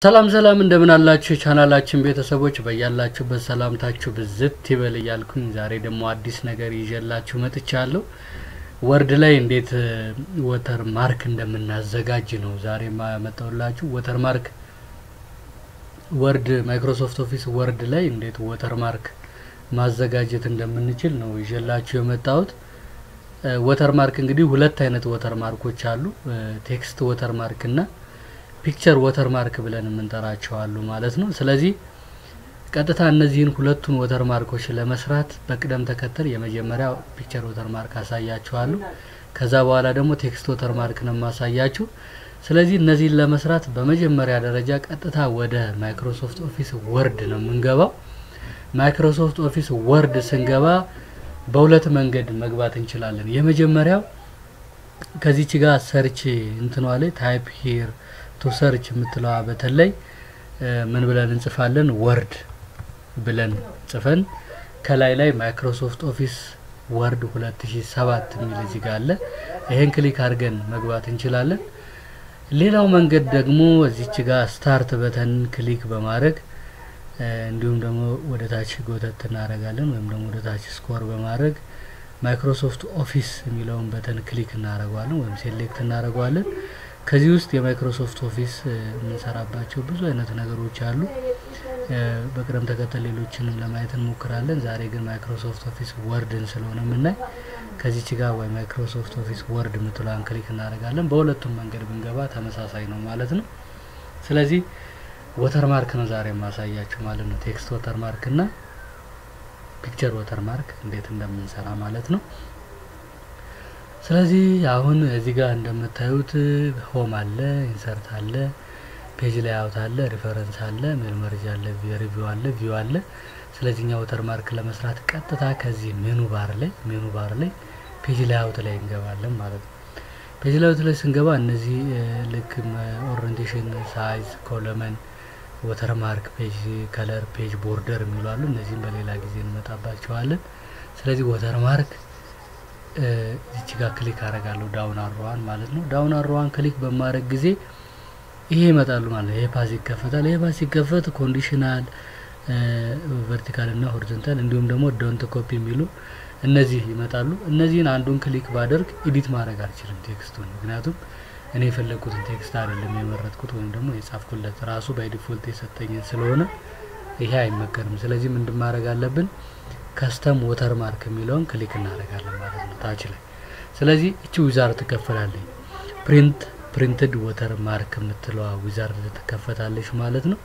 ሰላም ሰላም እንደምን አላችሁ የቻናላችን ቤተሰቦች በያላችሁበት ሰላምታችሁ ብዝት ይበል እያልኩኝ ዛሬ ደግሞ አዲስ ነገር ይዤላችሁ መጥቻለሁ። ወርድ ላይ እንዴት ወተር ማርክ እንደምናዘጋጅ ነው ዛሬ ያመጣሁላችሁ። ወተር ማርክ ወርድ ማይክሮሶፍት ኦፊስ ወርድ ላይ እንዴት ወተር ማርክ ማዘጋጀት እንደምንችል ነው ይዤላችሁ የመጣሁት። ወተር ማርክ እንግዲህ ሁለት አይነት ወተር ማርኮች አሉ። ቴክስት ወተር ማርክ እና ፒክቸር ወተር ማርክ ብለን የምንጠራቸው አሉ ማለት ነው። ስለዚህ ቀጥታ እነዚህን ሁለቱን ወተር ማርኮች ለመስራት በቅደም ተከተል የመጀመሪያ ፒክቸር ወተር ማርክ አሳያችኋለሁ። ከዛ በኋላ ደግሞ ቴክስት ወተር ማርክ ነው የማሳያችሁ። ስለዚህ እነዚህን ለመስራት በመጀመሪያ ደረጃ ቀጥታ ወደ ማይክሮሶፍት ኦፊስ ወርድ ነው የምንገባው። ማይክሮሶፍት ኦፊስ ወርድ ስንገባ በሁለት መንገድ መግባት እንችላለን። የመጀመሪያው ከዚች ጋር ሰርች እንትኗ ላይ ታይፕ ሂር ቱ ሰርች የምትለዋ በተለይ ምን ብለን እንጽፋለን? ወርድ ብለን ጽፈን ከላይ ላይ ማይክሮሶፍት ኦፊስ ወርድ 2007 የሚል እዚህ ጋር አለ። ይሄን ክሊክ አድርገን መግባት እንችላለን። ሌላው መንገድ ደግሞ እዚች ጋር ስታርት በተን ክሊክ በማድረግ እንዲሁም ደግሞ ወደ ታች ጎተት እናደርጋለን ወይም ደግሞ ወደ ታች ስኮር በማድረግ ማይክሮሶፍት ኦፊስ የሚለውን በተን ክሊክ እናደርገዋለን ወይም ሴሌክት እናደርገዋለን። ከዚህ ውስጥ የማይክሮሶፍት ኦፊስ የምንሰራባቸው ብዙ አይነት ነገሮች አሉ። በቅደም ተከተል ሌሎችንም ለማየት እንሞክራለን። ዛሬ ግን ማይክሮሶፍት ኦፊስ ወርድን ስለሆነ የምናይ ከዚች ጋር ወይ ማይክሮሶፍት ኦፊስ ወርድ የምትለዋን ክሊክ እናደርጋለን። በሁለቱም መንገድ ብንገባ ተመሳሳይ ነው ማለት ነው። ስለዚህ ወተር ማርክ ነው ዛሬ የማሳያችሁ ማለት ነው። ቴክስት ወተር ማርክ እና ፒክቸር ወተር ማርክ እንዴት እንደምንሰራ ማለት ነው። ስለዚህ አሁን እዚህ ጋር እንደምታዩት ሆም አለ፣ ኢንሰርት አለ፣ ፔጅ ላይ አውት አለ፣ ሪፈረንስ አለ፣ ሜል መርጅ አለ፣ ሪቪው አለ፣ ቪው አለ። ስለዚህ እኛ ወተር ማርክ ለመስራት ቀጥታ ከዚህ ሜኑ ባር ላይ ሜኑ ባር ላይ ፔጅ ላይ አውት ላይ እንገባለን ማለት ነው። ፔጅ ላይ አውት ላይ ስንገባ እነዚህ ልክ ኦሪንቴሽን፣ ሳይዝ፣ ኮለመን፣ ወተር ማርክ፣ ፔጅ ከለር፣ ፔጅ ቦርደር የሚሉ አሉ። እነዚህም በሌላ ጊዜ እንመጣባቸዋለን። ስለዚህ ወተር ማርክ እዚች ጋር ክሊክ አረጋለሁ ዳውን አሮዋን ማለት ነው። ዳውን አሮዋን ክሊክ በማድረግ ጊዜ ይሄ ይመጣሉ ማለት ነው። ይሄ ፓስ ይከፈታል። ይሄ ፓስ ሲከፈት ኮንዲሽናል፣ ቨርቲካል እና ሆሪዞንታል እንዲሁም ደግሞ ዶንት ኮፒ የሚሉ እነዚህ ይመጣሉ። እነዚህን አንዱን ክሊክ ባደርግ ኤዲት ማድረግ አልችልም ቴክስቱን፣ ምክንያቱም እኔ የፈለግኩትን ቴክስት አይደለም የመረጥኩት ወይም ደግሞ የጻፍኩለት ራሱ ባይዲፎልት የሰጠኝን ስለሆነ ይሄ አይመከርም። ስለዚህ ምንድን ማድረግ አለብን? ከስተም ወተር ማርክ የሚለውን ክሊክ እናደርጋለን ማለት ነው ታች ላይ። ስለዚህ እቺ ዊዛርድ ትከፈላለች። ፕሪንት ፕሪንትድ ወተር ማርክ የምትለዋ ዊዛርድ ትከፈታለች ማለት ነው።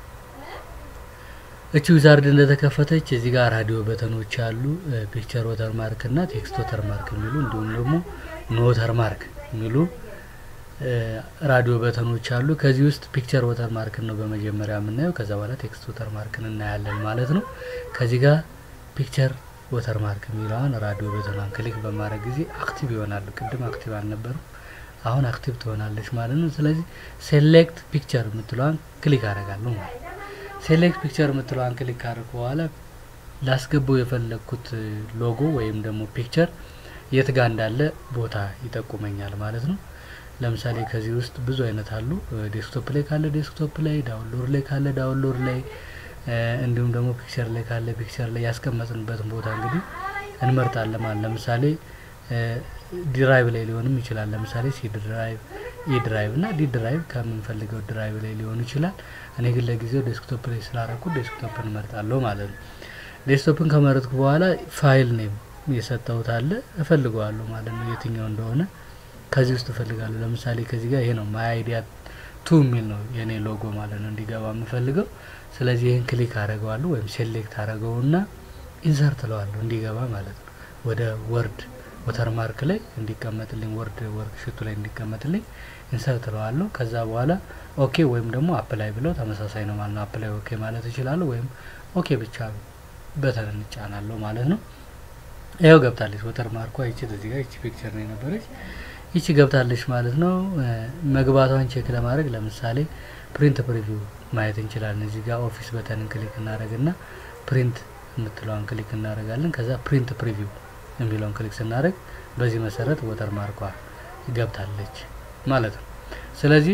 እቺ ዊዛርድ እንደተከፈተች እዚህ ጋር ራዲዮ በተኖች አሉ። ፒክቸር ወተር ማርክ እና ቴክስት ወተር ማርክ የሚሉ እንዲሁም ደግሞ ኖ ወተር ማርክ የሚሉ ራዲዮ በተኖች አሉ። ከዚህ ውስጥ ፒክቸር ወተር ማርክን ነው በመጀመሪያ የምናየው። ከዛ በኋላ ቴክስት ወተር ማርክን እናያለን ማለት ነው። ከዚህ ጋር ፒክቸር ወተር ማርክ የሚለውን ራዲዮ በተኗን ክሊክ በማድረግ ጊዜ አክቲቭ ይሆናሉ። ቅድም አክቲቭ አልነበሩ፣ አሁን አክቲቭ ትሆናለች ማለት ነው። ስለዚህ ሴሌክት ፒክቸር የምትለዋን ክሊክ አደርጋለሁ ማለት ነው። ሴሌክት ፒክቸር የምትለዋን ክሊክ ካደረኩ በኋላ ላስገባው የፈለግኩት ሎጎ ወይም ደግሞ ፒክቸር የት ጋር እንዳለ ቦታ ይጠቁመኛል ማለት ነው። ለምሳሌ ከዚህ ውስጥ ብዙ አይነት አሉ። ዴስክቶፕ ላይ ካለ ዴስክቶፕ ላይ፣ ዳውንሎድ ላይ ካለ ዳውንሎድ ላይ እንዲሁም ደግሞ ፒክቸር ላይ ካለ ፒክቸር ላይ ያስቀመጥንበትን ቦታ እንግዲህ እንመርጣለን ማለት ለምሳሌ ዲራይቭ ላይ ሊሆንም ይችላል። ለምሳሌ ሲ ድራይቭ፣ ኢ ድራይቭ እና ዲ ድራይቭ ከምንፈልገው ድራይቭ ላይ ሊሆን ይችላል። እኔ ግን ለጊዜው ዴስክቶፕ ላይ ስላረኩ ዴስክቶፕን እመርጣለሁ ማለት ነው። ዴስክቶፕን ከመረጥኩ በኋላ ፋይል ኔም የሰጠሁት አለ እፈልገዋለሁ ማለት ነው የትኛው እንደሆነ ከዚህ ውስጥ እፈልጋለሁ። ለምሳሌ ከዚህ ጋር ይሄ ነው ማይ አይዲያ ቱ የሚል ነው የኔ ሎጎ ማለት ነው እንዲገባ የምፈልገው። ስለዚህ ይህን ክሊክ አደረገዋለሁ ወይም ሴሌክት አደረገውና ኢንሰርት ለዋለሁ እንዲገባ ማለት ነው ወደ ወርድ ወተር ማርክ ላይ እንዲቀመጥልኝ ወርድ ወርክ ሽቱ ላይ እንዲቀመጥልኝ ኢንሰርት ለዋለሁ። ከዛ በኋላ ኦኬ ወይም ደግሞ አፕላይ ብለው ተመሳሳይ ነው ማለት ነው። አፕላይ ኦኬ ማለት እችላለሁ ወይም ኦኬ ብቻ በተን እንጫናለሁ ማለት ነው። ይኸው ገብታለች ወተር ማርኳ ይቺ እዚህ ጋር ይቺ ፒክቸር ነው የነበረች ይቺ ገብታለች ማለት ነው። መግባቷን ቼክ ለማድረግ ለምሳሌ ፕሪንት ፕሪቪው ማየት እንችላለን። እዚህ ጋር ኦፊስ በተንን ክሊክ እናደረግና ፕሪንት የምትለዋን ክሊክ እናደረጋለን። ከዛ ፕሪንት ፕሪቪው የሚለውን ክሊክ ስናደረግ በዚህ መሰረት ወተር ማርኳ ገብታለች ማለት ነው። ስለዚህ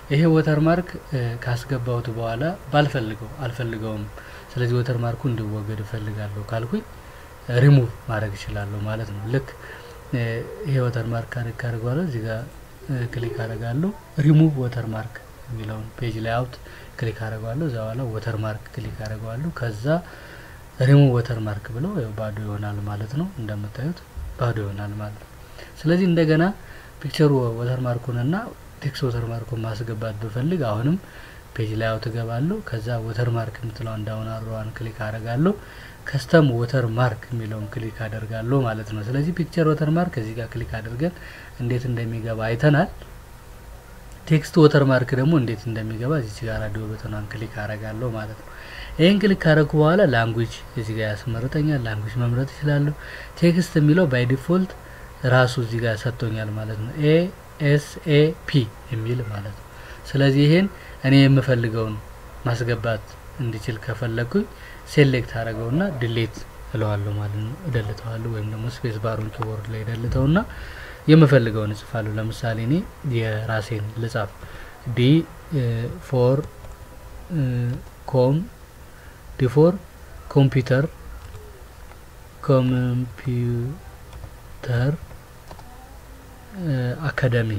ይሄ ወተር ማርክ ካስገባሁት በኋላ ባልፈልገው አልፈልገውም፣ ስለዚህ ወተር ማርኩ እንዲወገድ እፈልጋለሁ ካልኩኝ ሪሙቭ ማድረግ እችላለሁ ማለት ነው። ልክ ይሄ ወተር ማርክ ካረግ ካደርገዋለሁ እዚህ ጋር ክሊክ አደርጋለሁ። ሪሙቭ ወተር ማርክ የሚለውን ፔጅ ላይ አውት ክሊክ አደርገዋለሁ። እዛ በኋላ ወተር ማርክ ክሊክ አደርገዋለሁ። ከዛ ሪሙቭ ወተር ማርክ ብለው ያው ባዶ ይሆናል ማለት ነው። እንደምታዩት ባዶ ይሆናል ማለት ነው። ስለዚህ እንደገና ፒክቸሩ ወተር ማርኩንና ቴክስት ወተር ማርኩን ማስገባት ብፈልግ አሁንም ፔጅ ላይ አውት እገባለሁ። ከዛ ወተር ማርክ የምትለውን ዳውን አሮዋን ክሊክ አደርጋለሁ። ከስተም ወተር ማርክ የሚለውን ክሊክ አደርጋለሁ ማለት ነው። ስለዚህ ፒክቸር ወተር ማርክ እዚህ ጋር ክሊክ አድርገን እንዴት እንደሚገባ አይተናል። ቴክስት ወተር ማርክ ደግሞ እንዴት እንደሚገባ እዚህ ጋር ራዲዮ በተኗን ክሊክ አደርጋለሁ ማለት ነው። ይህን ክሊክ ካደረኩ በኋላ ላንጉጅ እዚህ ጋር ያስመርጠኛል። ላንጉጅ መምረጥ ይችላለሁ። ቴክስት የሚለው ባይ ዲፎልት ራሱ እዚህ ጋር ሰጥቶኛል ማለት ነው። ኤ ኤስ ኤ ፒ የሚል ማለት ነው። ስለዚህ ይሄን እኔ የምፈልገውን ማስገባት እንዲችል ከፈለግኩኝ ሴሌክት አደረገውና ድሌት እለዋለሁ ማለት ነው። እደልተዋለሁ ወይም ደግሞ ስፔስ ባሩን ኪቦርድ ላይ እደልተውና የምፈልገውን እጽፋለሁ። ለምሳሌ እኔ የራሴን ልጻፍ ዲ ፎር ኮም ዲ ፎር ኮምፒውተር ኮምፒውተር አካዳሚ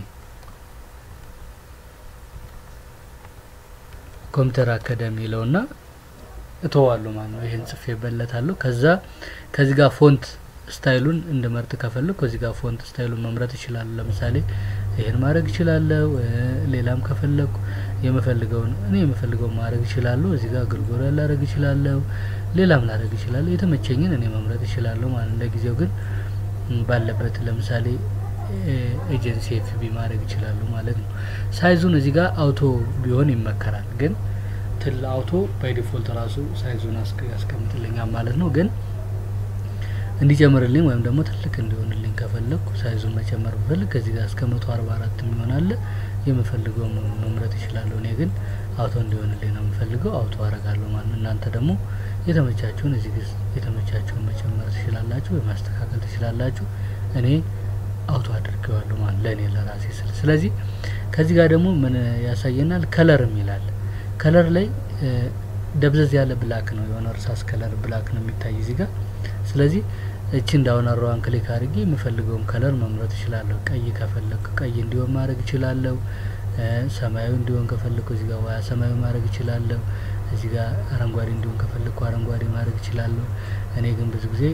ኮምፒውተር አካዳሚ ይለውና እተዋለሁ ማለት ነው። ይሄን ጽፌ በለታለሁ። ከዛ ከዚህ ጋር ፎንት ስታይሉን እንድመርጥ ከፈለኩ ከዚህ ጋር ፎንት ስታይሉን መምረጥ ይችላሉ። ለምሳሌ ይሄን ማድረግ ይችላለሁ። ሌላም ከፈለኩ የምፈልገውን እኔ የምፈልገውን ማድረግ ይችላለሁ። እዚህ ጋር ግርጎሪያ ላደረግ ይችላለሁ። ሌላም ላደረግ ይችላለሁ። የተመቸኝን እኔ መምረጥ ይችላለሁ ማለት ለጊዜው ግን ባለበት ለምሳሌ ኤጀንሲ ኤፍቢ ማድረግ ይችላሉ ማለት ነው። ሳይዙን እዚህ ጋር አውቶ ቢሆን ይመከራል። ግን ትል አውቶ ባይ ዲፎልት ራሱ ሳይዙን ያስቀምጥልኛል ማለት ነው። ግን እንዲጨምርልኝ ወይም ደግሞ ትልቅ እንዲሆንልኝ ከፈለግኩ ሳይዙን መጨመር ብፈልግ ከዚህ ጋር እስከ መቶ አርባ አራት የሚሆናለ የምፈልገው መምረጥ ይችላለሁ። እኔ ግን አውቶ እንዲሆንልኝ ነው የምፈልገው አውቶ አረጋለሁ ማለት ነው። እናንተ ደግሞ የተመቻችሁን እዚህ ግ የተመቻችሁን መጨመር ትችላላችሁ ወይ ማስተካከል ትችላላችሁ። እኔ አውቶ አድርገዋለሁ ማለት ለእኔ ለራሴ ስል። ስለዚህ ከዚህ ጋር ደግሞ ምን ያሳየናል? ከለርም ይላል። ከለር ላይ ደብዘዝ ያለ ብላክ ነው የሆነ እርሳስ ከለር ብላክ ነው የሚታይ እዚህ ጋር። ስለዚህ እቺ እንዳሁን አሮዋን ክሊክ አድርጌ የምፈልገውን ከለር መምረጥ እችላለሁ። ቀይ ከፈለግኩ ቀይ እንዲሆን ማድረግ እችላለሁ። ሰማያዊ እንዲሆን ከፈለግኩ እዚህ ጋር ውሃ ሰማያዊ ማድረግ እችላለሁ። እዚህ ጋር አረንጓዴ እንዲሆን ከፈለግኩ አረንጓዴ ማድረግ እችላለሁ። እኔ ግን ብዙ ጊዜ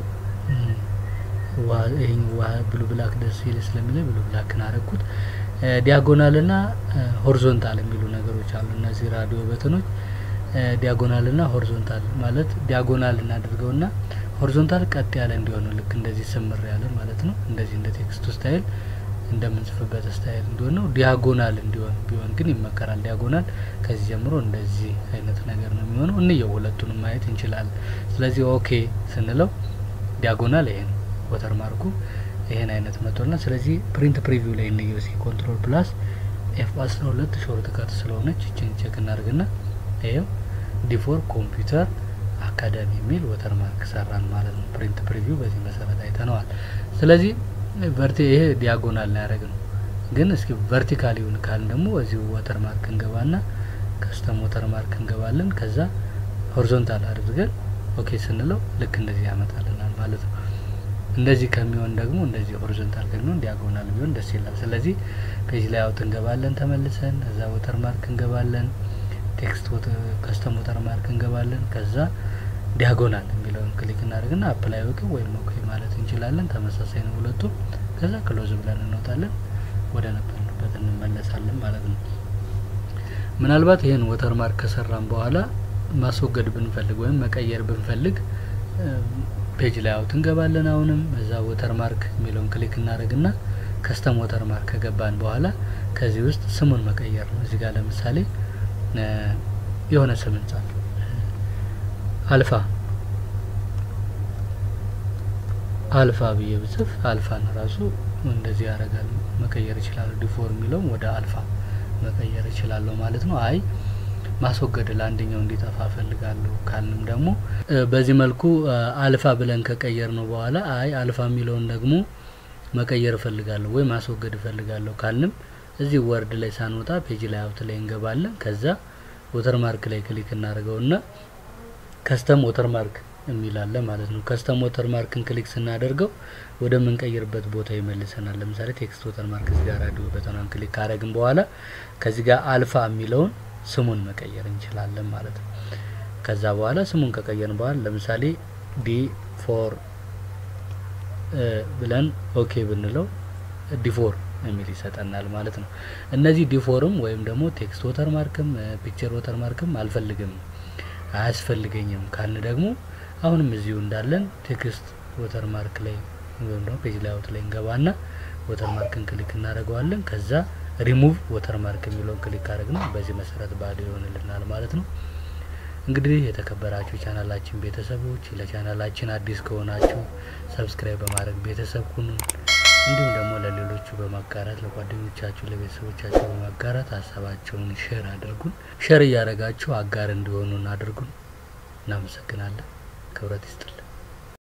ይሄ ውሃ ብሉ ብላክ ደስ ይል ስለሚለኝ ብሉ ብላክን አረግኩት። ዲያጎናል ና ሆሪዞንታል የሚሉ ነገሮች አሉ። እነዚህ ራዲዮ በተኖች ዲያጎናል ና ሆሪዞንታል ማለት ዲያጎናል እናድርገው ና ሆሪዞንታል ቀጥ ያለ እንዲሆን ልክ እንደዚህ ስምር ያለ ማለት ነው። እንደዚህ እንደ ቴክስቱ ስታይል እንደምንጽፍበት ስታይል እንዲሆን ነው። ዲያጎናል እንዲሆን ቢሆን ግን ይመከራል። ዲያጎናል ከዚህ ጀምሮ እንደዚህ አይነት ነገር ነው የሚሆነው። እንየው ሁለቱንም ማየት እንችላለን። ስለዚህ ኦኬ ስንለው ዲያጎናል ይሄ ነው ወተር ማርኩ ይሄን አይነት መጥቶልና ስለዚህ ፕሪንት ፕሪቪው ላይ እንየው እስኪ ኮንትሮል ፕላስ ኤፍ አስራ ሁለት ሾርት ከት ስለሆነች እችን ቼክ እናድርግና ይኸው ዲፎር ኮምፒውተር አካዳሚ የሚል ወተር ማርክ ሰራን ማለት ነው። ፕሪንት ፕሪቪው በዚህ መሰረት አይተነዋል። ስለዚህ ቨርቲ ይሄ ዲያጎናል ላይ ያደረግ ነው። ግን እስኪ ቨርቲካል ይሁን ካልን ደግሞ እዚሁ ወተር ማርክ እንገባና ከስተም ወተር ማርክ እንገባለን። ከዛ ሆሪዞንታል አድርገን ኦኬ ስንለው ልክ እንደዚህ ያመጣልናል ማለት ነው። እንደዚህ ከሚሆን ደግሞ እንደዚህ ሆሪዞንታል ከሚሆን ዲያጎናል ቢሆን ደስ ይላል። ስለዚህ ፔጅ ላይ አውት እንገባለን ተመልሰን እዛ ወተር ማርክ እንገባለን ቴክስት ከስተም ወተር ማርክ እንገባለን። ከዛ ዲያጎናል የሚለውን ክሊክ እናደርግና አፕላይ ኦኬ ወይም ኦኬ ማለት እንችላለን። ተመሳሳይ ነው ሁለቱም። ከዛ ክሎዝ ብለን እንወጣለን፣ ወደ ነበርንበት እንመለሳለን ማለት ነው። ምናልባት ይህን ወተር ማርክ ከሰራን በኋላ ማስወገድ ብንፈልግ ወይም መቀየር ብንፈልግ ፔጅ ላይ አውት እንገባለን። አሁንም እዛ ወተር ማርክ የሚለውን ክሊክ እናደርግና ከስተም ወተር ማርክ ከገባን በኋላ ከዚህ ውስጥ ስሙን መቀየር ነው። እዚህ ጋር ለምሳሌ የሆነ ስም እንጻፍ፣ አልፋ አልፋ ብዬ ብጽፍ አልፋን ራሱ እንደዚህ ያደርጋል። መቀየር እችላለሁ። ዲፎር የሚለውም ወደ አልፋ መቀየር እችላለሁ ማለት ነው። አይ ማስወገድ ለአንደኛው እንዲጠፋ ፈልጋለሁ ካልንም ደግሞ በዚህ መልኩ አልፋ ብለን ከቀየር ነው በኋላ አይ አልፋ የሚለውን ደግሞ መቀየር እፈልጋለሁ ወይ ማስወገድ እፈልጋለሁ ካልንም እዚህ ወርድ ላይ ሳንወጣ ፔጅ ላይ አውት ላይ እንገባለን። ከዛ ወተር ማርክ ላይ ክሊክ እናደርገውና ከስተም ወተር ማርክ የሚላለ ማለት ነው። ከስተም ወተር ማርክን ክሊክ ስናደርገው ወደ ምንቀይርበት ቦታ ይመልሰናል። ለምሳሌ ቴክስት ወተር ማርክ እዚህ ጋር ራዲዮ በተናን ክሊክ ካደረግን በኋላ ከዚህ ጋር አልፋ የሚለውን ስሙን መቀየር እንችላለን ማለት ነው። ከዛ በኋላ ስሙን ከቀየርን በኋላ ለምሳሌ ዲ ፎር ብለን ኦኬ ብንለው ዲፎር የሚል ይሰጠናል ማለት ነው። እነዚህ ዲፎርም ወይም ደግሞ ቴክስት ወተር ማርክም ፒክቸር ወተር ማርክም አልፈልግም አያስፈልገኝም ካልን ደግሞ አሁንም እዚሁ እንዳለን ቴክስት ወተር ማርክ ላይ ወይም ደግሞ ፔጅ ላይ አውት ላይ እንገባና ወተር ማርክን ክሊክ እናደርገዋለን። ከዛ ሪሙቭ ወተር ማርክ የሚለውን ክሊክ ካደረግን በዚህ መሰረት ባዶ ይሆንልናል ማለት ነው። እንግዲህ የተከበራችሁ ቻናላችን ቤተሰቦች ለቻናላችን አዲስ ከሆናችሁ ሰብስክራይብ በማድረግ ቤተሰብ ሁኑ። እንዲሁም ደግሞ ለሌሎቹ በማጋራት ለጓደኞቻችሁ፣ ለቤተሰቦቻችሁ በማጋራት ሀሳባቸውን ሼር አድርጉን። ሼር እያደረጋችሁ አጋር እንዲሆኑን አድርጉን። እናመሰግናለን። ክብረት ይስጥልን።